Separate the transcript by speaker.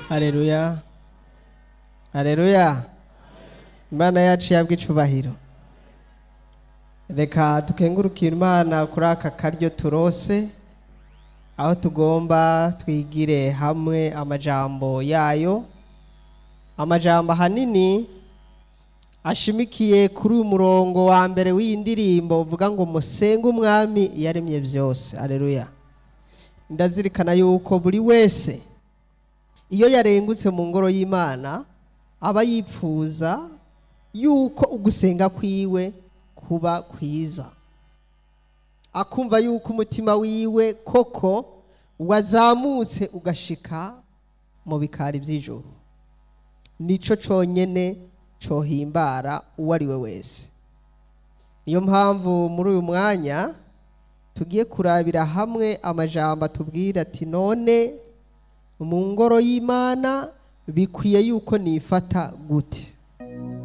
Speaker 1: Haleluya. Haleluya. Imana yacu yabwa icubahiro. Reka dukengurukire Imana kuri aka karyo turose aho tugomba twigire hamwe amajambo yayo. Amajambo ahanini ashimikiye kuri uyu murongo wa mbere w'iyi ndirimbo uvuga ngo musenge umwami yaremye byose. Haleluya. Ndazirikana yuko buri wese iyo yarengutse mu ngoro y'imana aba yipfuza yuko ugusenga kwiwe kuba kwiza akumva yuko umutima wiwe koko wazamutse ugashika mu bikari by'ijoro nico conyene cohimbara uwo ari we wese niyo mpamvu muri uyu mwanya tugiye kurabira hamwe amajambo atubwira ati none mu ngoro y'imana bikwiye yuko nifata gute